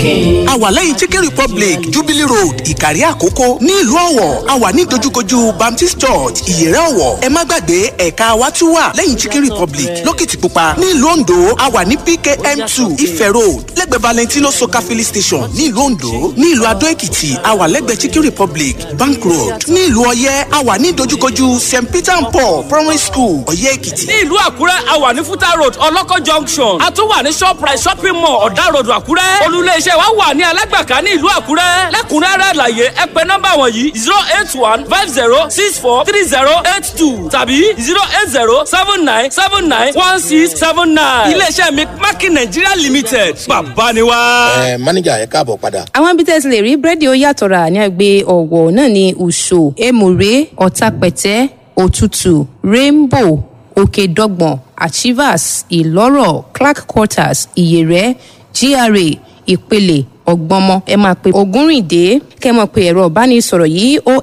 a wà lẹ́yìn chicken republic jubilee road ìkàrí àkókò ní ìlú ọ̀wọ̀ a wà ní dojúkojú baptist church ìyẹ̀rẹ̀ ọ̀wọ̀ ẹ má gbàgbé ẹ̀ka wa tún wà lẹ́yìn chicken republic lókìtìpupa ní ìlú ondo a wà ní pkm two ife road lẹ́gbẹ̀ẹ́ valentino soka filling station ní ìlú ondo ní ìlú adó èkìtì a wà lẹ́gbẹ̀ẹ́ chicken republic bank road ní ìlú ọ̀yẹ́ a wà ní dojúkojú st peter and paul primary school ọ̀yẹ́ èkìtì. ní ìlú àkúrẹ́ a wà ní fúta road ọlọ́kọ̀ junction a tún wà ní shoprite shopping mall ọ̀dà road àkúrẹ́ olùléeṣẹ́ wa wà ní alágbàká ní ìlú àkúrẹ́ lẹ́kùnrẹ́rẹ́ àlàyé ẹ pè nọ́mbà wọ̀nyí zero eight one five zero six four three zero eight two tàbí zero eight zero seven nine seven nine one six seven nine iléeṣẹ́ mi mákì nàìjíríà limited bàbá ni wá. ẹ mánéjà ẹ káàbọ̀ padà. àwọn ibi tẹ́ ti lè rí búrẹ́dì ó yàtọ̀ rà ní àgbẹ̀ ọ̀wọ̀ náà ní ùṣò èmùrè ọ̀tàpẹ̀tẹ́ òtútù rainbow òkèdọ́gbọ̀n achievers ìlọ́rọ̀ clark quarters ìyẹ̀rẹ̀ gra ìpele ọgbọmọ ẹ máa pe ògúnrìndé kẹ mọ pé ẹ̀rọ ìbánisọ̀rọ̀ yìí ó